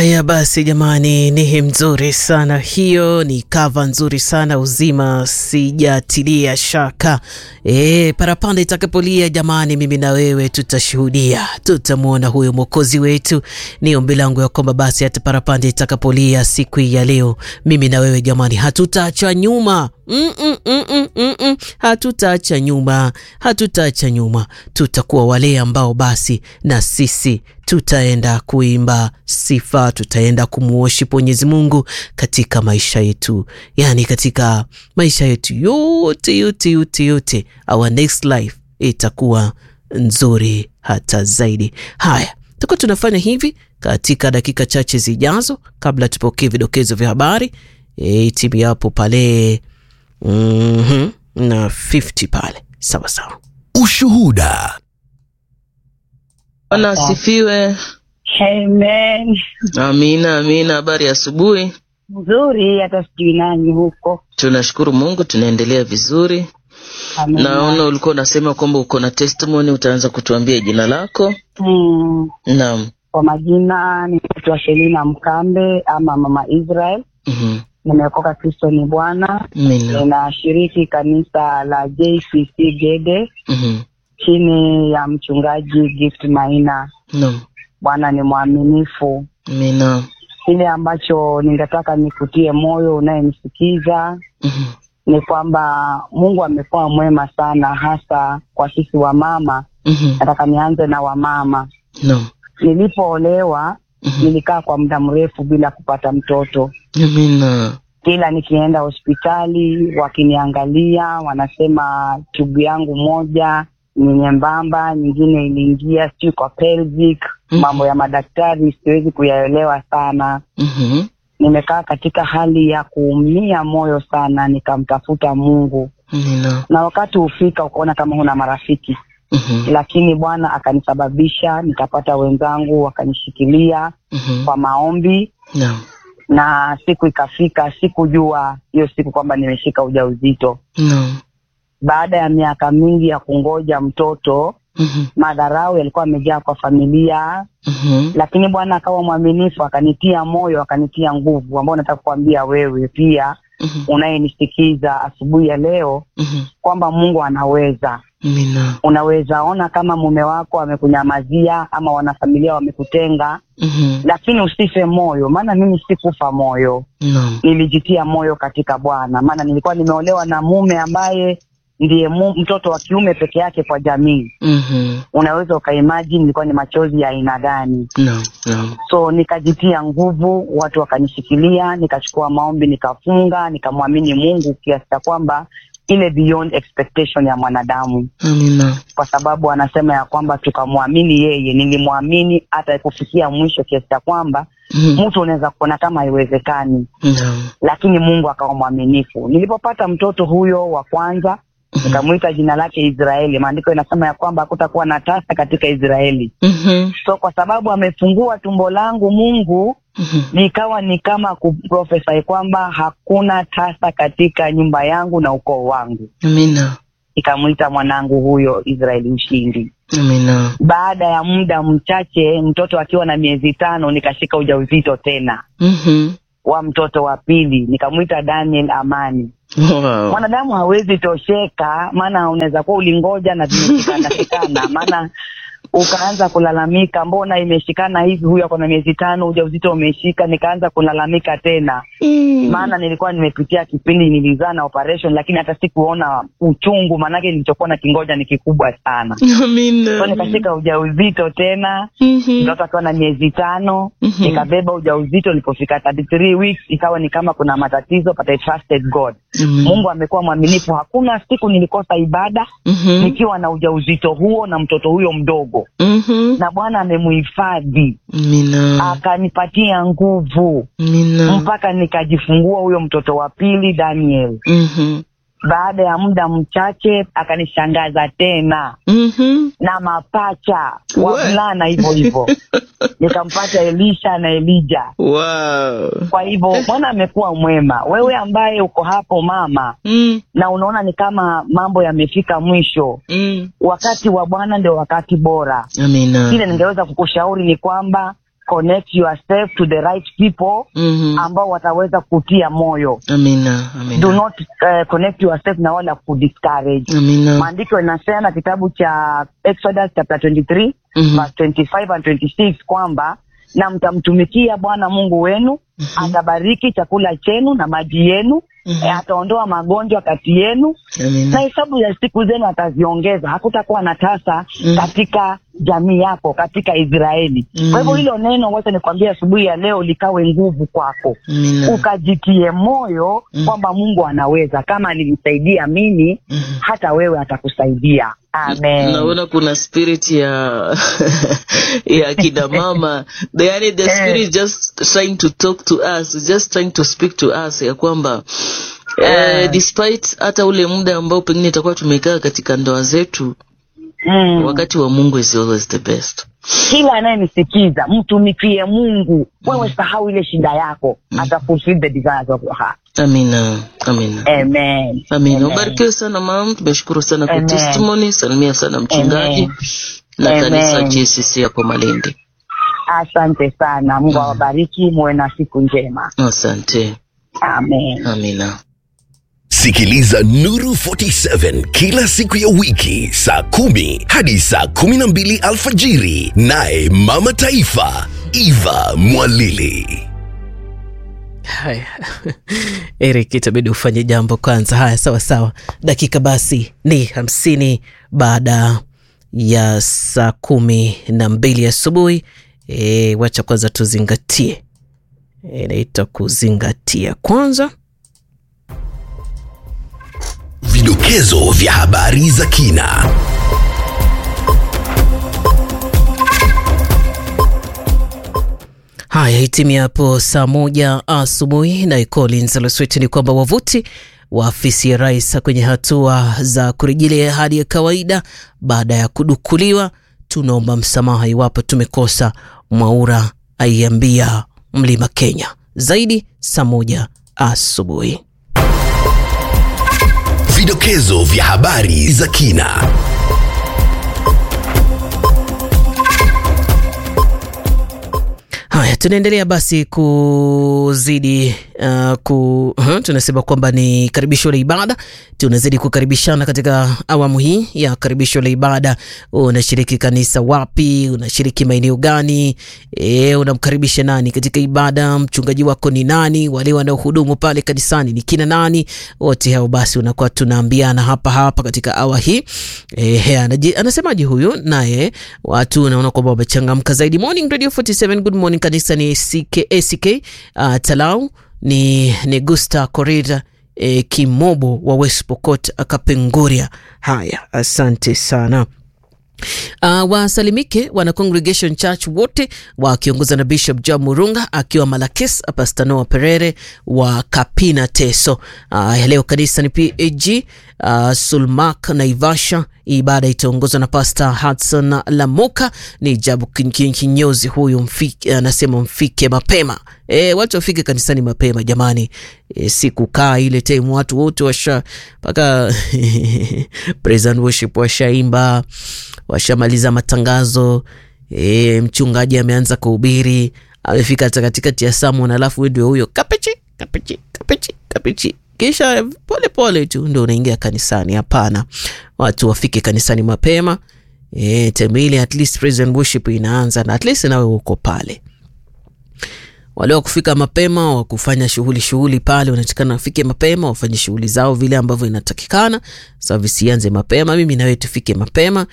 Haya basi, jamani, ni mzuri sana hiyo, ni kava nzuri sana uzima, sijatilia shaka. E, parapanda itakapolia, jamani, mimi na wewe tutashuhudia, tutamwona huyo mwokozi wetu. Ni ombi langu ya kwamba basi hata parapanda itakapolia siku hii ya leo, mimi na wewe jamani, hatutaacha nyuma Mm -mm, mm -mm, mm -mm. Hatutaacha nyuma, hatutaacha nyuma, tutakuwa wale ambao basi na sisi tutaenda kuimba sifa, tutaenda kumuworship Mwenyezi Mungu katika maisha yetu, yani katika maisha yetu yote yote yote yote, our next life itakuwa nzuri hata zaidi. Haya, tutakuwa tunafanya hivi katika dakika chache zijazo, kabla tupokee vidokezo vya habari e, timu yapo pale Mm -hmm. na 50 pale sawa sawa. Ushuhuda. Bwana asifiwe. Amen. Amina, amina. Habari ya asubuhi. Nzuri, hata sijui nani huko. Tunashukuru Mungu, tunaendelea vizuri. Amen. Naona ulikuwa unasema kwamba uko na testimony, utaanza kutuambia jina lako. Mm, Naam. kwa majina ninaitwa Shelina Mkambe ama Mama Israel. Mhm. Nimeokoka, Kristo ni Bwana. Amina. Ninashiriki kanisa la JCC Gede Mhm. chini ya mchungaji Gift Maina. Naam. Bwana ni mwaminifu. Amina. Kile ambacho ningetaka nikutie moyo unayenisikiza Mhm. ni kwamba Mungu amekuwa mwema sana, hasa kwa sisi wamama. Mhm. Nataka nianze na wamama. Naam. Nilipoolewa Mhm. nilikaa kwa muda mrefu bila kupata mtoto. Amina. Kila nikienda hospitali wakiniangalia, wanasema tubu yangu moja ni nyembamba, nyingine iliingia sijui kwa pelvic. Mhm. Mambo ya madaktari siwezi kuyaelewa sana. Mhm. Nimekaa katika hali ya kuumia moyo sana, nikamtafuta Mungu, Amina. na wakati hufika ukaona kama huna marafiki Mhm. lakini Bwana akanisababisha nikapata wenzangu wakanishikilia Mhm. kwa maombi, Naam. na siku ikafika, sikujua hiyo siku kwamba nimeshika ujauzito. Naam. Baada ya miaka mingi ya kungoja mtoto, Mhm. madharau yalikuwa yamejaa kwa familia, Mhm. lakini Bwana akawa mwaminifu, akanitia moyo, akanitia nguvu, ambao nataka kuambia wewe pia Mhm. unayenisikiza asubuhi ya leo Mhm. kwamba Mungu anaweza Amina. unaweza ona kama mume wako amekunyamazia ama wanafamilia wamekutenga, Mhm. lakini usife moyo, maana mimi sikufa moyo, Naam. nilijitia moyo katika Bwana, maana nilikuwa nimeolewa na mume ambaye ndiye mu, mtoto wa kiume peke yake kwa jamii. Mhm. Unaweza ukaimagine nilikuwa ni machozi ya aina gani? Naam. Naam. So nikajitia nguvu, watu wakanishikilia, nikachukua maombi, nikafunga, nikamwamini Mungu kiasi cha kwamba ile beyond expectation ya mwanadamu Amina. kwa sababu anasema ya kwamba tukamwamini yeye. Nilimwamini hata kufikia mwisho, kiasi cha kwamba Mhm. mtu unaweza kuona kama haiwezekani, Naam. lakini Mungu akawa mwaminifu. Nilipopata mtoto huyo wa kwanza, nikamwita jina lake Israeli. Maandiko inasema ya kwamba hakutakuwa na tasa katika Israeli. Mhm. So kwa sababu amefungua tumbo langu Mungu, Mhm. nikawa ni kama kuprofesai kwamba hakuna tasa katika nyumba yangu na ukoo wangu. Amina. Nikamwita mwanangu huyo Israeli Mshindi. Amina. Baada ya muda mchache, mtoto akiwa na miezi tano, nikashika ujauzito tena Mhm. wa mtoto wa pili, nikamwita Daniel Amani. Wow. Mwanadamu hawezi tosheka, maana unaweza kuwa ulingoja na zimeshikana shikana, maana ukaanza kulalamika, mbona imeshikana hivi, huyu ako na miezi tano, ujauzito umeshika. Nikaanza kulalamika tena, maana nilikuwa nimepitia kipindi nilizaa na operation, lakini hata sikuona uchungu, maanake nilichokuwa na kingoja ni kikubwa sana. So Amina. nikashika ujauzito tena Mhm. mtoto akiwa na miezi tano Mhm. nikabeba ujauzito. Nilipofika 33 weeks ikawa ni kama kuna matatizo, but I trusted God. Amen. Mungu amekuwa mwaminifu. Hakuna siku nilikosa ibada Mhm. nikiwa na ujauzito huo na mtoto huyo mdogo, Mhm. na Bwana amemuhifadhi Amina. akanipatia nguvu Amina. mpaka nikajifungua huyo mtoto wa pili Daniel. Mhm. Baada ya muda mchache akanishangaza tena Mhm. na mapacha We. wavulana hivyo hivyo, nikampata Elisha na Elija. Wow. Kwa hivyo Bwana amekuwa mwema. Wewe ambaye uko hapo mama, Mm. na unaona ni kama mambo yamefika mwisho, Mm. wakati wa Bwana ndio wakati bora. Amina. Kile ningeweza kukushauri ni kwamba connect yourself to the right people Mhm. ambao wataweza kutia moyo Amina. do Amina. not uh, connect yourself na wala kudiscourage Amina. maandiko inasema kitabu cha exodus chapter 23 Mhm. verse 25 and 26 kwamba na mtamtumikia bwana mungu wenu atabariki chakula chenu na maji yenu Mhm. eh, ataondoa magonjwa kati yenu na Amina. hesabu ya siku zenu ataziongeza hakutakuwa na tasa Mhm. katika jamii yako katika israeli Mhm. kwa hivyo hilo neno wacha nikwambie asubuhi ya leo likawe nguvu kwako Amina. ukajitie moyo Mhm. kwamba mungu anaweza kama alinisaidia mimi Mhm. hata wewe atakusaidia amen naona kuna spirit ya ya kina mama the, yani the Eh. spirit just trying to talk to us just trying to speak to us ya kwamba eh, Eh. despite hata ule muda ambao pengine itakuwa tumekaa katika ndoa zetu mm. wakati wa mungu is always the best kila anayenisikiza mtumikie mungu wewe sahau ile shida yako ata fulfill the desires of your heart amina amina amen amina Amen. ubarikiwe sana mam tumeshukuru sana kwa Amen. testimony salimia sana mchungaji Amen. na Amen. kanisa jcc hapo malindi asante sana mungu awabariki muwe na siku njema asante amen amina Sikiliza Nuru 47 kila siku ya wiki saa kumi hadi saa kumi na mbili alfajiri, naye Mama Taifa Eva Mwalili. Haya, Eric, itabidi ufanye jambo kwanza. Haya, sawa sawa. Dakika basi ni hamsini baada ya saa kumi na mbili asubuhi. E, wacha kwanza tuzingatie, E, inaitwa kuzingatia kwanza. Vidokezo vya habari za kina. Haya, hitimia hapo saa moja asubuhi. Naye Collins Leswet ni kwamba wavuti wa afisi ya rais kwenye hatua za kurejelea hali ya kawaida baada ya kudukuliwa. Tunaomba msamaha iwapo tumekosa, Mwaura aiambia Mlima Kenya. Zaidi saa moja asubuhi. Vidokezo vya habari za kina. Haya, tunaendelea basi kuzidi uh, ku, uh, tunasema kwamba ni karibisho la ibada. Tunazidi kukaribishana katika awamu hii ya karibisho la ibada. Unashiriki kanisa wapi? Unashiriki maeneo gani? E, unamkaribisha nani katika ibada? Mchungaji wako ni nani? Wale wanaohudumu pale kanisani ni kina nani? Wote hao basi unakuwa tunaambiana hapa hapa katika awa hii. E, anaji, anasemaje huyu naye? Watu naona kwamba wamechangamka zaidi. Morning Radio 47, good morning. Kanisa ni CK, ACK uh, Talau ni, ni Gusta Corrida e, Kimobo wa West Pokot Akapenguria. Haya, asante sana. Uh, wasalimike wana Congregation Church wote wakiongozwa na Bishop John Murunga akiwa Malakes, Pastor Noah Perere wa Kapina Teso. Uh, leo kanisa ni PAG uh, Sulmak Naivasha. Ibada itaongozwa na Pastor Hudson Lamuka. Ni Jabu kin- kin- kinyozi huyu mfike, anasema mfike mapema. E, watu wafike kanisani mapema jamani. E, si kukaa ile time watu wote washa mpaka praise and worship washaimba washamaliza matangazo e, mchungaji ameanza kuhubiri amefika hata katikati ya samon alafu ndio huyo kapichi kapichi kapichi kapichi kisha pole pole tu ndo unaingia kanisani hapana watu wafike kanisani mapema e, temili at least praise and worship inaanza na at least nawe uko pale wale wa kufika mapema wa kufanya shughuli shughuli pale wanatakana wafike mapema wafanye shughuli zao vile ambavyo inatakikana service ianze mapema mimi nawe tufike mapema